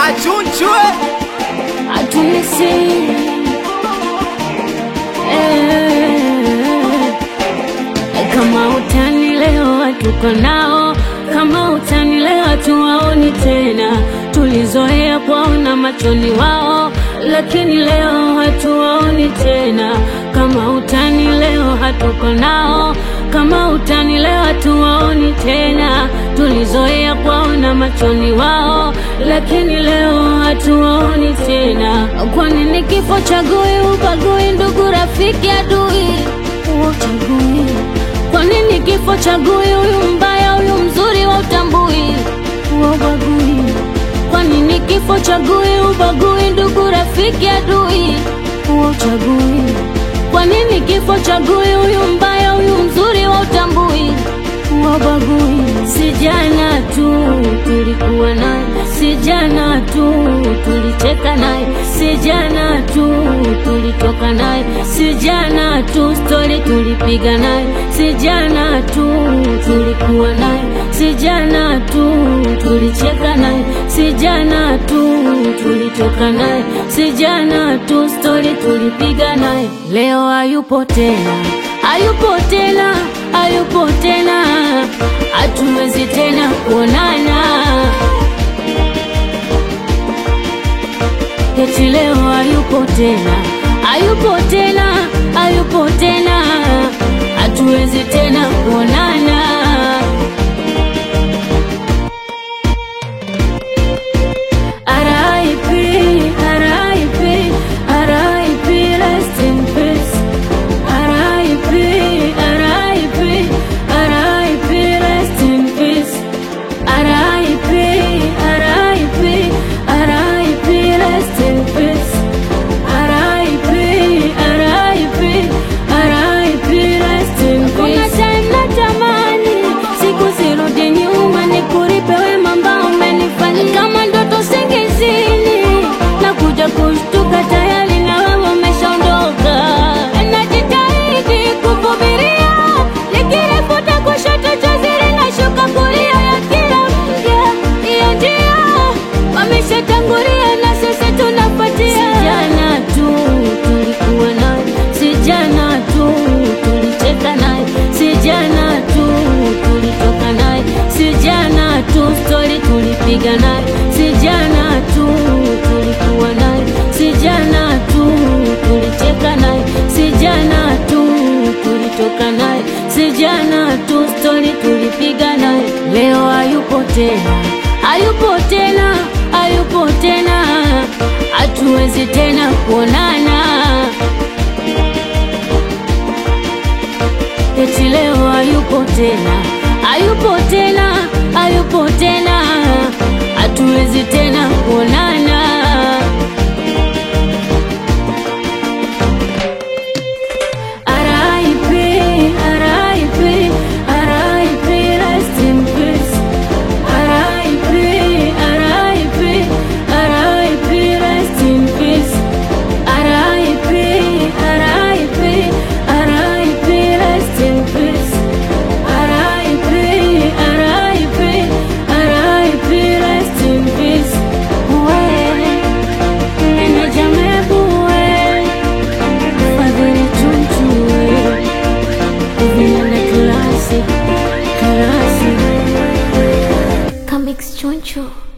achunchwe atunisi eh, kama utani leo hatuko nao, kama utani leo hatuwaoni tena. Tulizoea kuwaona machoni wao, lakini leo hatuwaoni tena. Kama utani leo hatuko nao, kama utani leo hatuwaoni tena. Tulizoea kuwaona machoni wao, lakini leo hatuwaoni tena. Kwa nini kifo chagui, ubagui, ndugu, rafiki, adui, uchagui? Kwa nini kifo chagui, huyu mbaya, huyu mzuri, wa utambui, wa ubagui? Kwa nini kifo chagui, ubagui, ndugu, rafiki, adui, wa uchagui? Kwa nini kifo chagui, huyu mbaya, huyu mzuri, wa utambui, wa ubagui? Si jana tu tulikuwa naye, si jana tu tulicheka naye, si jana tu tulitoka naye, si jana tu stori tulipiga naye, si jana tu tulikuwa naye, si jana tu tulicheka naye, si jana tu tulitoka naye, si jana tu stori tulipiga naye. Leo hayupo tena, hayupo tena, hayupo tena, hatuwezi tena kuonana. Eti leo hayupo tena, hayupo tena, hayupo tena, hatuwezi tena kuonana. R.I.P. R.I.P. R.I.P. Rest in peace. R.I.P. R.I.P. R.I.P. Rest in peace. R.I.P. R.I.P. R.I.P. Rest in peace. R.I.P. R.I.P. R.I.P. Rest in peace. Kuna time natamani siku zirudi nyuma, nikuripe wema ambao umenifanyia kama ndoto singizini, na kuja kushtuka tayari na wewe umeshaondoka. Najitahidi kuvumilia, nikilifuta kushoto chozi linashuka kulia ya kila mja, hiyo njia wameshatangulia na sisi tunafuatia. Si jana tu tulikuwa naye, si jana tu tulicheka naye, si jana tu tulitoka naye, si jana tu stori tulipiga naye, si jana tu tulikuwa naye, si jana tu tulicheka naye, si jana tu tulitoka naye, si jana tu stori tulipiga naye. Leo hayupo tena, hayupo tena, hayupo tena, hatuwezi tena kuonana. Eti leo hayupo tena, hayupo tena, hayupo tena, hatuwezi tena kuonana. R.I.P. R.I.P. R.I.P. Rest in peace. R.I.P. R.I.P. R.I.P. Rest in peace. R.I.P. R.I.P. R.I.P. Rest in peace. R.I.P. R.I.P. R.I.P. Rest in peace. Wewe, meneja Mebu wewe, Fadhili Tuntu wewe, Vinanda Klasi, Klasi. Kamix Choncho.